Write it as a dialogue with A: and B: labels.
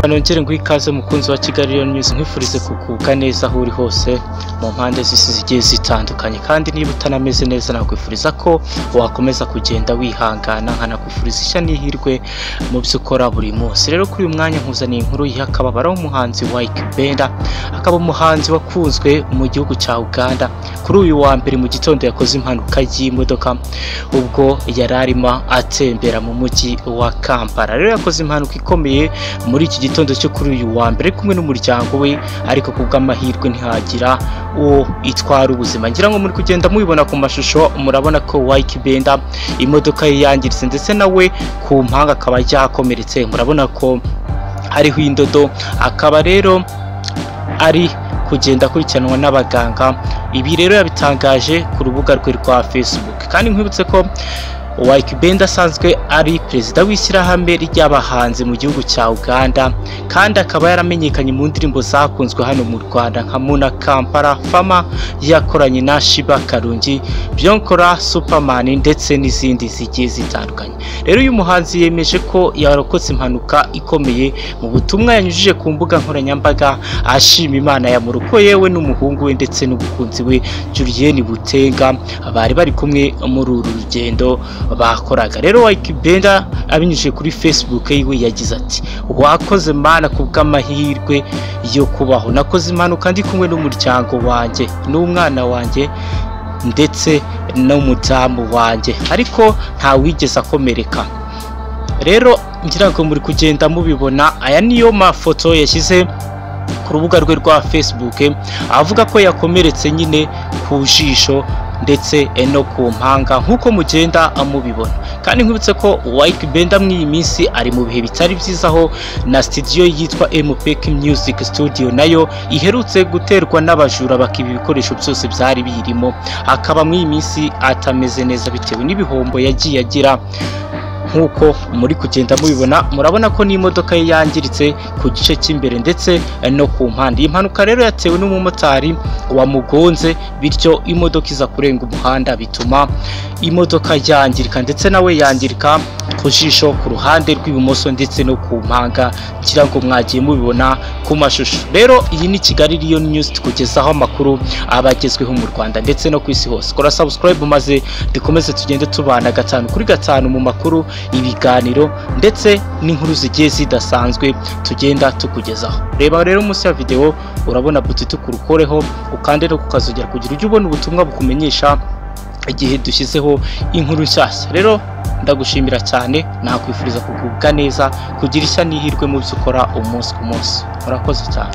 A: nongere nguhe ikaze mukunzi wa Kigali Lion News nkwifurize kugubwa neza aho uri hose mu mpande z'isi zigiye zitandukanye kandi niba utanameze neza nakwifuriza ko wakomeza kugenda wihangana nkanakwifuriza ishya n'ihirwe mu byo ukora buri munsi rero kuri uyu mwanya nkuzaniye inkuru yiha akababaro w'umuhanzi wa Ikibenda akaba umuhanzi wakunzwe mu gihugu cya Uganda kuri uyu wa mbere mu gitondo yakoze impanuka y'imodoka ubwo yari arimo atembera mu mujyi wa Kampala rero yakoze impanuka ikomeye muri iki gitondo cyo kuri uyu wa mbere kumwe n'umuryango we ariko ku bw'amahirwe ntihagira uwo itwara ubuzima ngira ngo muri kugenda mubibona ku mashusho murabona ko wayiki benda imodoka ye yangiritse ndetse nawe ku mpanga akaba yakomeretse murabona ko hariho indodo akaba rero ari kugenda akurikiranwa n'abaganga ibi rero yabitangaje ku rubuga rwe rwa facebook kandi nkwibutse ko Waikibenda asanzwe ari perezida w'ishyirahamwe ry'abahanzi mu gihugu cya Uganda kandi akaba yaramenyekanye mu ndirimbo zakunzwe hano mu Rwanda nka Muna Kampala Fama yakoranye na Shiba Karungi Byonkora Superman ndetse n'izindi zigiye zitandukanye rero uyu muhanzi yemeje ko yarokotse impanuka ikomeye mu butumwa yanyujije ku mbuga nkoranyambaga ashima Imana yamurokoye we n'umuhungu we ndetse n'umukunzi we Julienne Butenga bari bari kumwe muri uru rugendo bakoraga rero wayikibenda abinyujije kuri facebook yiwe yagize ati wakoze mana ku bw'amahirwe yo kubaho nakoze impanuka ndi kumwe n'umuryango wanjye n'umwana wanjye ndetse n'umudamu wanjye ariko nta wigeze akomereka rero ngira ngo muri kugenda mubibona aya niyo mafoto yashyize ku rubuga rwe rwa facebook avuga ko yakomeretse nyine ku jisho ndetse no ku mpanga nk'uko mugenda mubibona kandi nkwibutse ko wayike benda muri iyi minsi ari mu bihe bitari byiza aho na sitidiyo yitwa emupeki Music studio nayo iherutse guterwa n'abajura bakiba ibikoresho byose byari birimo akaba muri iyi minsi atameze neza bitewe n'ibihombo yagiye agira nk'uko muri kugenda mubibona murabona ko n'imodoka ye yangiritse ku gice cy'imbere ndetse no ku mpande iyi mpanuka rero yatewe n'umumotari wamugonze bityo imodoka iza kurenga umuhanda bituma imodoka yangirika ndetse nawe yangirika ku jisho ku ruhande rw'ibumoso ndetse no ku mpanga ngira ngo mwagiye mubibona ku mashusho rero iyi ni kigali riyo nyuzi tukugezaho amakuru aba agezweho mu rwanda ndetse no ku isi hose kora sabusikarayibu maze dukomeze tugende tubana gatanu kuri gatanu mu makuru ibiganiro ndetse n'inkuru zigiye zidasanzwe tugenda tukugezaho reba rero munsi ya videwo urabona buto itukurukoreho ukande no kukazogera kugira ujye ubona ubutumwa bukumenyesha igihe dushyizeho inkuru nshyashya rero ndagushimira cyane nakwifuriza kugubwa neza kugira ishya n'ihirwe mu byo ukora umunsi ku munsi murakoze cyane